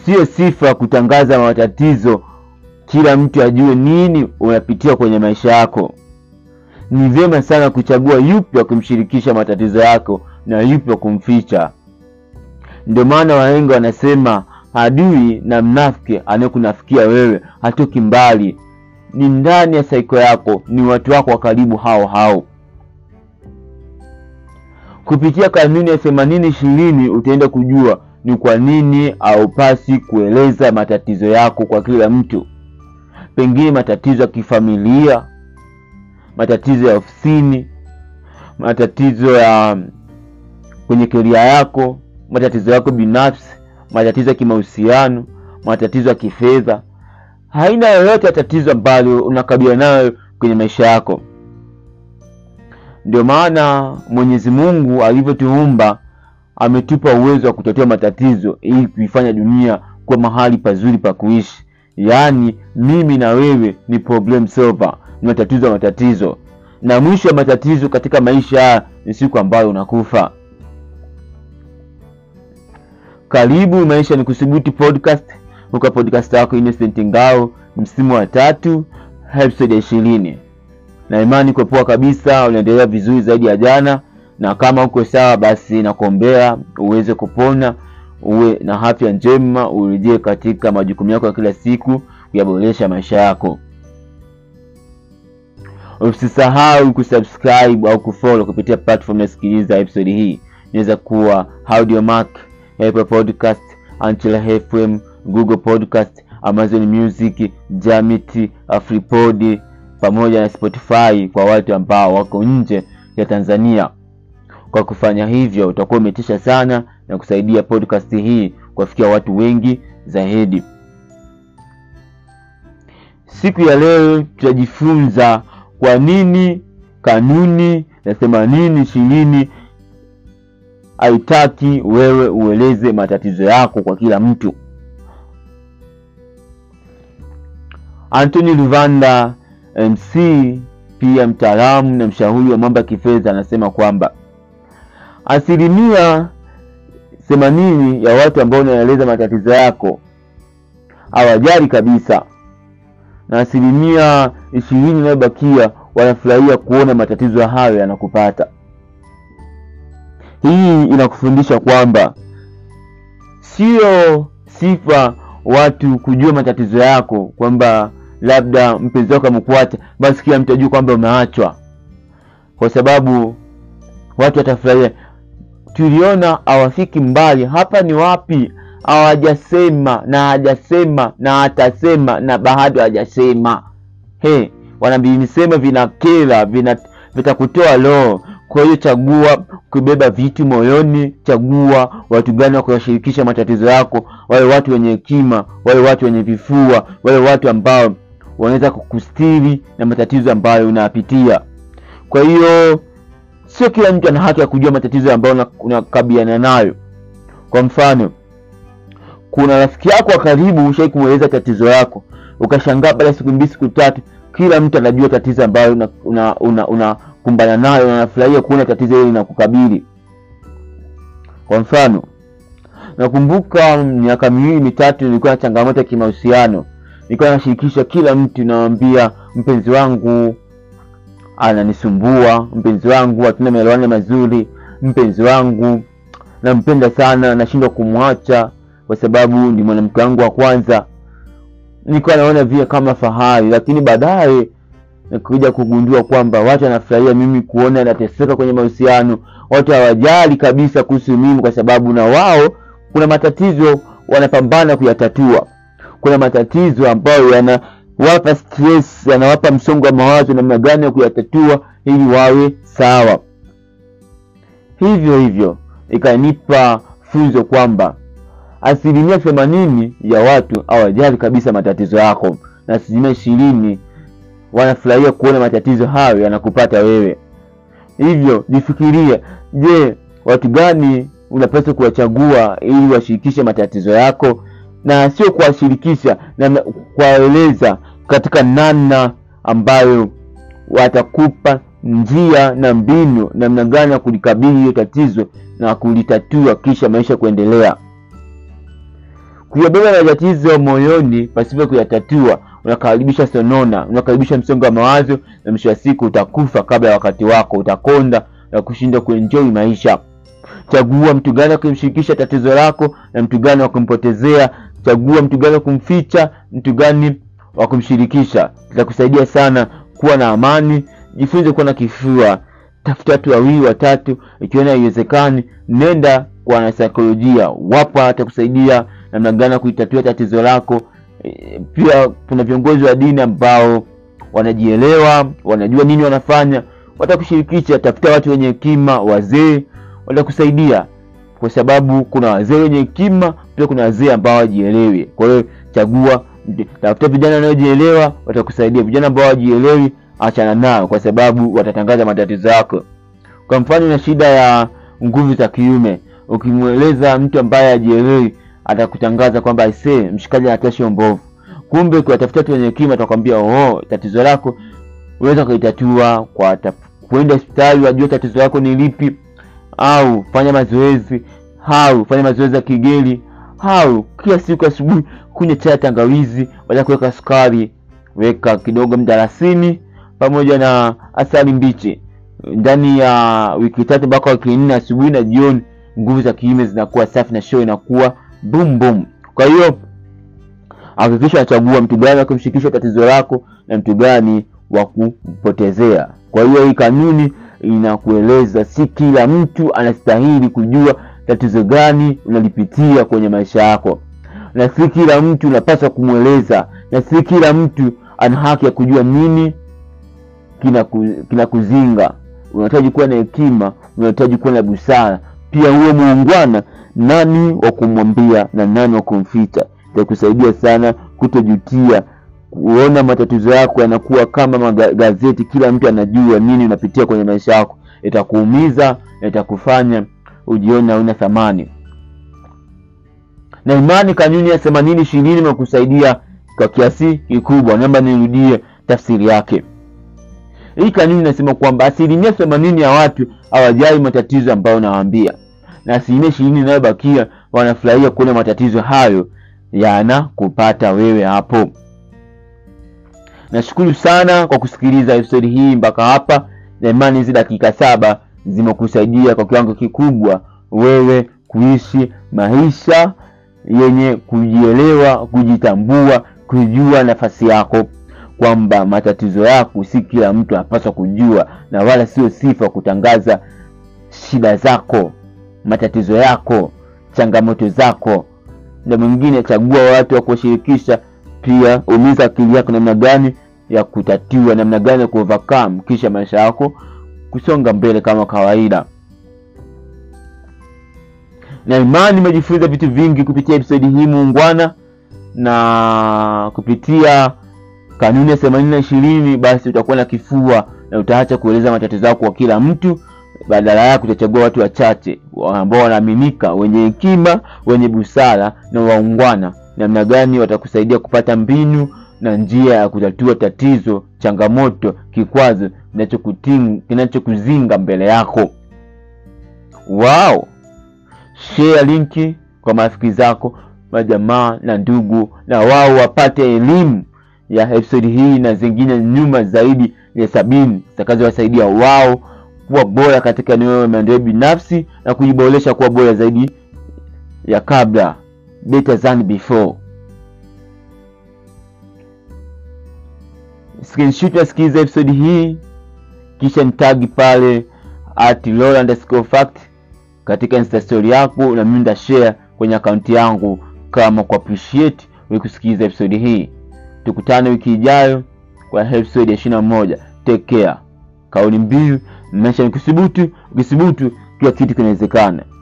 Sio sifa kutangaza matatizo, kila mtu ajue nini unapitia kwenye maisha yako. Ni vyema sana kuchagua yupi wa kumshirikisha matatizo yako na yupi wa kumficha. Ndio maana wahenga wanasema adui na mnafiki anayekunafikia wewe hatoki mbali, ni ndani ya saiko yako, ni watu wako wa karibu hao hao. Kupitia kanuni ya themanini ishirini utaenda kujua ni kwa nini haupasi kueleza matatizo yako kwa kila mtu. Pengine matatizo ya kifamilia, matatizo ya ofisini, matatizo ya kwenye keria yako, matatizo yako binafsi, matatizo ya kimahusiano, matatizo ya kifedha, haina yoyote ya tatizo ambalo unakabiliana nayo kwenye maisha yako. Ndio maana Mwenyezi Mungu alivyotuumba ametupa uwezo wa kutatua matatizo ili kuifanya dunia kuwa mahali pazuri pa kuishi. Yaani mimi na wewe ni problem solver, ni matatizo ya matatizo, na mwisho wa matatizo katika maisha haya ni siku ambayo unakufa. Karibu Maisha ni Kuthubutu podcast, huka podcast yako Innocent Ngao, msimu wa tatu, episode ya ishirini. Na imani kwa poa kabisa, unaendelea vizuri zaidi ya jana, na kama uko sawa, basi nakuombea uweze kupona, uwe na afya njema, urejee katika majukumu yako ya kila siku, kuyaboresha maisha yako. Usisahau kusubscribe au kufollow kupitia platform unasikiliza episode hii. Inaweza kuwa Audiomack, Apple Podcast, Anchor FM, Google Podcast, Amazon Music, Jamit, Afripod pamoja na Spotify kwa watu ambao wako nje ya Tanzania. Kwa kufanya hivyo, utakuwa umetisha sana na kusaidia podcast hii kuwafikia watu wengi zaidi. Siku ya leo tutajifunza kwa nini kanuni ya themanini ishirini haitaki wewe ueleze matatizo yako kwa kila mtu. Anthony Luvanda MC, pia mtaalamu na mshauri wa mambo ya kifedha, anasema kwamba asilimia themanini ya watu ambao unaeleza matatizo yako hawajali kabisa, na asilimia ishirini inayobakia wanafurahia kuona matatizo hayo yanakupata. Hii inakufundisha kwamba sio sifa watu kujua matatizo yako, kwamba labda mpenzi wako amekuacha, basi kila mtu ajue kwamba umeachwa, kwa sababu watu watafurahia. Tuliona hawafiki mbali. Hapa ni wapi? Hawajasema na hajasema na atasema na bado hajasema. He, wanavinisema vinakera, vina vitakutoa roho. Kwa hiyo chagua kubeba vitu moyoni, chagua watu gani wa kuwashirikisha matatizo yako, wale watu wenye hekima, wale watu wenye vifua, wale watu ambao wanaweza kukustiri na matatizo ambayo unayapitia. Kwa hiyo sio kila mtu ana haki ya kujua matatizo ambayo unakabiliana nayo. Kwa mfano, kuna rafiki yako wa karibu, ushai kumweleza tatizo yako, ukashangaa baada ya siku mbili siku tatu, kila mtu anajua tatizo ambayo unakumbana una, una, una nayo na anafurahia kuona tatizo hili linakukabili. Kwa mfano, nakumbuka miaka miwili mitatu nilikuwa na changamoto ya kimahusiano, nilikuwa nashirikisha kila mtu, nawambia mpenzi wangu ananisumbua, mpenzi wangu hatuna maelewano mazuri, mpenzi wangu nampenda sana, nashindwa kumwacha kwa sababu ni mwanamke wangu wa kwanza. Nilikuwa naona vile kama fahari, lakini baadaye nikuja kugundua kwamba watu wanafurahia mimi kuona nateseka kwenye mahusiano. Watu hawajali kabisa kuhusu mimi, kwa sababu na wao kuna matatizo wanapambana kuyatatua. Kuna matatizo ambayo yanawapa stress, yanawapa msongo wa mawazo, namna gani ya kuyatatua ili wawe sawa. Hivyo hivyo ikanipa funzo kwamba asilimia themanini ya watu hawajali kabisa matatizo yako na asilimia ishirini wanafurahia kuona matatizo hayo yanakupata wewe. Hivyo jifikirie, je, watu gani unapaswa kuwachagua ili washirikishe matatizo yako, na sio kuwashirikisha na kuwaeleza katika namna ambayo watakupa njia na mbinu namna gani ya kulikabili hiyo tatizo na kulitatua, kisha maisha kuendelea. Kuyabeba matatizo moyoni pasipo kuyatatua unakaribisha sonona, unakaribisha msongo wa mawazo, na mwisho wa siku utakufa kabla ya wakati wako, utakonda na kushindwa kuenjoy maisha. Chagua mtu gani wa kumshirikisha tatizo lako na mtu gani wa kumpotezea. Chagua mtu gani wa kumficha, mtu gani wa kumshirikisha. Itakusaidia sana kuwa na amani. Jifunze kuwa na kifua, tafuta watu wawili watatu. Ikiona haiwezekani, nenda kwa wanasaikolojia, wapo watakusaidia namna gani ya kuitatua tatizo lako. E, pia kuna viongozi wa dini ambao wanajielewa, wanajua nini wanafanya, watakushirikisha. Tafuta watu wenye hekima, wazee watakusaidia, kwa sababu kuna wazee wenye hekima, pia kuna wazee ambao hawajielewi. Kwa hiyo chagua, tafuta vijana wanaojielewa, watakusaidia. Vijana ambao hawajielewi, achana nao, kwa sababu watatangaza matatizo yako. Kwa mfano, na shida ya nguvu za kiume, ukimweleza mtu ambaye hajielewi atakutangaza kwamba aisee, mshikaji anatoa sio mbovu. Kumbe ukiwatafuta watu wenye hekima, atakwambia oh, tatizo lako unaweza kuitatua kwa kwenda hospitali, wajue tatizo lako ni lipi, au fanya mazoezi, au fanya mazoezi ya kigeli, au kila siku asubuhi kunywa chai ya tangawizi, baada kuweka sukari, weka kidogo mdalasini pamoja na asali mbichi ndani ya wiki tatu mpaka wiki nne, asubuhi na jioni, nguvu za kiume zinakuwa safi na show inakuwa boom boom. Kwa hiyo hakikisha unachagua mtu gani wa kumshirikisha tatizo lako na mtu gani wa kupotezea. Kwa hiyo hii kanuni inakueleza si kila mtu anastahili kujua tatizo gani unalipitia kwenye maisha yako, na si kila mtu unapaswa kumweleza, na si kila mtu ana haki ya kujua nini kinakuzinga. Kina unahitaji kuwa na hekima, unahitaji kuwa na busara, pia huwe muungwana nani wa kumwambia na nani wa kumficha. Itakusaidia sana kutojutia, kuona matatizo yako yanakuwa kama magazeti, kila mtu anajua nini unapitia kwenye maisha yako. Itakuumiza na itakufanya ujione hauna thamani. Na imani, kanuni ya themanini ishirini imekusaidia kwa kiasi kikubwa. Naomba nirudie tafsiri yake. Hii kanuni inasema kwamba asilimia themanini ya watu hawajali matatizo ambayo nawaambia na asilimia ishirini inayobakia wanafurahia kuona matatizo hayo yanakupata wewe hapo. Nashukuru sana kwa kusikiliza episodi hii mpaka hapa, na imani hizi dakika saba zimekusaidia kwa kiwango kikubwa wewe kuishi maisha yenye kujielewa, kujitambua, kujua nafasi yako, kwamba matatizo yako si kila mtu anapaswa kujua, na wala sio sifa kutangaza shida zako matatizo yako, changamoto zako. Na mwingine, chagua watu wa kuwashirikisha. Pia umiza akili yako namna gani ya kutatua, namna gani ya kuovercome, kisha maisha yako kusonga mbele kama kawaida. Na imani nimejifunza vitu vingi kupitia episodi hii muungwana, na kupitia kanuni ya themanini na ishirini, basi utakuwa na kifua na utaacha kueleza matatizo yako kwa kila mtu badala yake utachagua watu wachache ambao wanaaminika, wenye hekima, wenye busara na waungwana. Namna gani watakusaidia kupata mbinu na njia ya kutatua tatizo, changamoto, kikwazo kinachokuzinga mbele yako. Wow, share linki kwa marafiki zako, majamaa na ndugu, na wao wapate elimu ya episodi hii na zingine nyuma zaidi ya sabini zitakazowasaidia wao kuwa bora katika eneo la maendeleo binafsi na kujiboresha kuwa bora zaidi ya kabla, better than before. Screenshot nasikiliza episode hii, kisha nitagi pale at Lola underscore fact katika insta story yako, na mimi nitashare kwenye akaunti yangu kama ku appreciate wewe kusikiliza episode hii. Tukutane wiki ijayo kwa episode ya ishirini na moja. Take care. Kauli mbiu maisha ni kuthubutu, ukithubutu kila kitu kinawezekana.